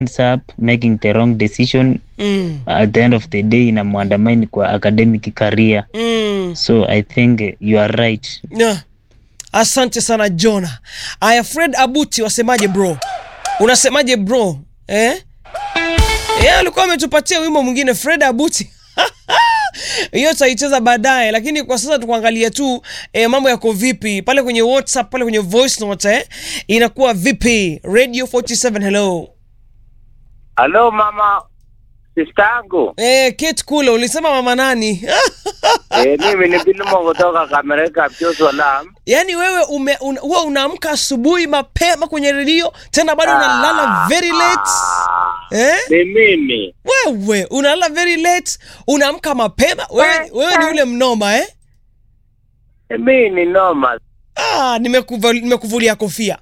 ends up making the wrong decision Mm. at the end of the day inamwandamani kwa academic career Mm. so i think you are right Yeah. Asante sana Jona. Aya, Fred Abuti, wasemaje bro? Unasemaje bro? Eh? Yeye alikuwa ametupatia wimbo mwingine Fred Abuti. hiyo tutaicheza baadaye, lakini kwa sasa tukuangalia tu eh, mambo yako vipi pale kwenye WhatsApp, pale kwenye voice note eh, inakuwa vipi? Radio 47 hello. Halo mama sista yangu Eh, Kate Kule ulisema mama nani? eh, mimi ni Bilimo kutoka Kamereka Salam. Yaani wewe ume, un, huwa unaamka asubuhi mapema kwenye redio tena bado unalala very late eh? Ni mimi Wewe unalala very late unaamka mapema wewe, wewe ni ule mnoma eh? mimi ni noma. Ah, nimekuva- nimekuvulia kofia.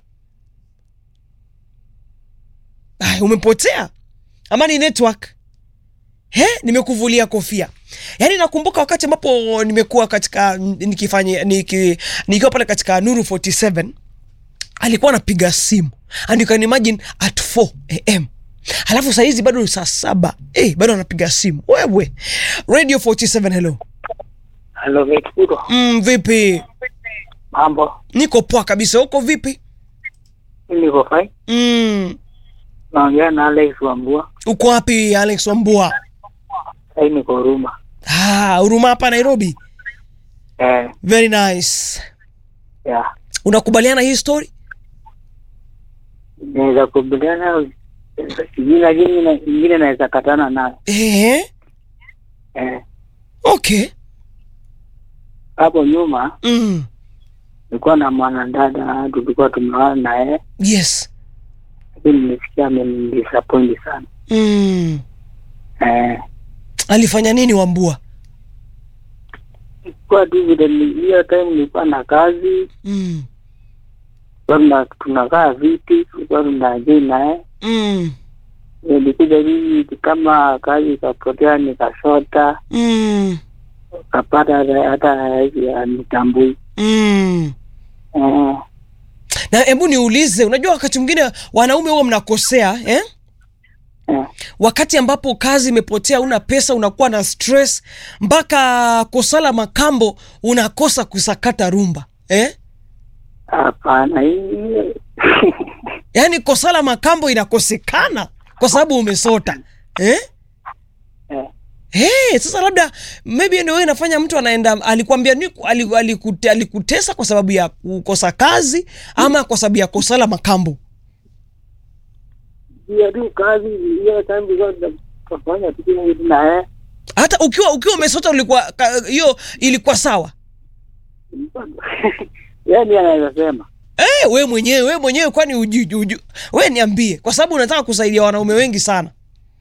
Ay, umepotea ama ni network? He, nimekuvulia kofia. Yaani nakumbuka wakati ambapo nimekuwa katika nikifanya niki, nikiwa pale katika Nuru 47 alikuwa anapiga simu and you can imagine at 4 am halafu saa hizi bado ni saa saba eh, bado anapiga simu wewe. Radio 47 hello. Halo Vikuro, Mm, vipi? mambo? Niko poa kabisa. Uko vipi? Niko fine. Mm. Naongea na Alex Wambua. Uko wapi Alex Wambua? Sasa niko Huruma. Ah, Huruma hapa Nairobi. Eh, Very nice. yeah. Unakubaliana hii story? Naweza kubaliana sijui, lakini na- ingine naweza katana nayo. Eh, Eh, okay. hapo nyuma Mm. nilikuwa na mwanadada tulikuwa tumeoana naye, Yes. lakini nilisikia amenidisappoint sana. Mm. Eh, Alifanya nini Wambua? kwa tu vile ni- hiyo time nilikuwa na kazi Mm. tulikuwa tuna- tunakaa viti, tulikuwa tunajii naye. Mm. Nilikuja hivi kama kazi ikapotea, nikashota Mm. kapata hata- hata hivi anitambui. Mm. Eh, Na hebu niulize, unajua wakati mwingine wanaume huwa mnakosea eh? eh, Wakati ambapo kazi imepotea, una pesa, unakuwa na stress mpaka kosala makambo unakosa kusakata rumba eh? hapana hii yaani kosala makambo inakosekana kwa sababu umesota eh? eh, Hey, sasa labda maybe ndio wewe inafanya mtu anaenda alikwambia ni ali- alikute, alikutesa kwa sababu ya kukosa kazi ama kwa sababu ya kosala makambo hiyo tu kazi hiyo time tulikuwa tunafanya tu kila kitu naye hata ukiwa ukiwa umesota ulikuwa ka- hiyo ilikuwa sawa yani anaweza sema hey, we mwenyewe we mwenyewe kwani uju, uju, we niambie kwa sababu unataka kusaidia wanaume wengi sana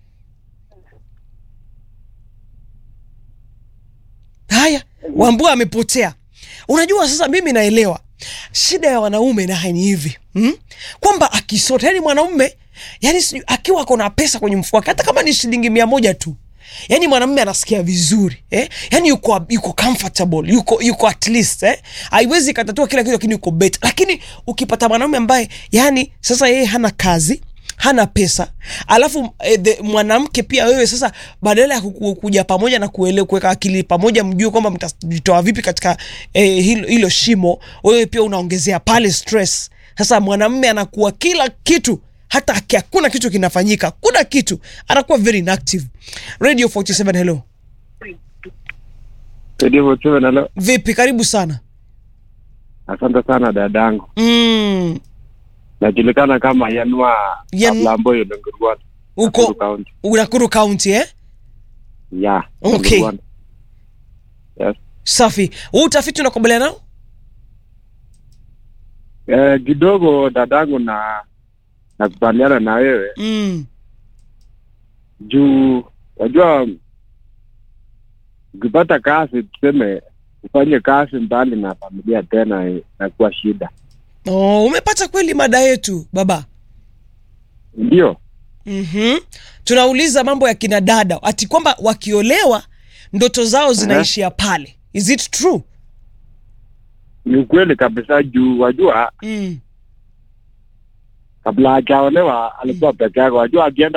haya wambua amepotea unajua sasa mimi naelewa shida ya wanaume naye ni hivi hmm? kwamba akisota yani mwanaume yani sijui- akiwa kona pesa kwenye mfuko wake hata kama ni shilingi mia moja tu yani mwanamume anasikia vizuri eh? yani yuko yuko comfortable yuko yuko at least eh? haiwezi ikatatua kila kitu lakini yuko better lakini ukipata mwanaume ambaye yani sasa yeye hana kazi hana pesa alafu eh, the- mwanamke pia wewe sasa badala ya kuku- kuja pamoja na kuele- kuweka akili pamoja mjue kwamba mtajitoa vipi katika eh, hilo, hilo shimo wewe pia unaongezea pale stress sasa mwanamme anakuwa kila kitu hata aki- hakuna kitu kinafanyika kuna kitu anakuwa very inactive radio 47 hello Nalo, vipi karibu sana asante sana dadangu, mm, najulikana kama Yanua Yan- Lamboyo Nengurwan, uko County. unakuru county eh? Yeah, Okay. Nengurwan. Yes. safi huu utafiti unakubaliana nao Eh, kidogo dadangu na nakubaliana na wewe mm, juu wajua ukipata kazi tuseme ufanye kazi mbali na familia tena inakuwa shida oh, umepata kweli mada yetu baba ndio mm-hmm. tunauliza mambo ya kina dada ati kwamba wakiolewa ndoto zao zinaishia pale is it true ni ukweli kabisa juu wajua mm. kabla hajaolewa alikuwa peke yake. Wajua akienda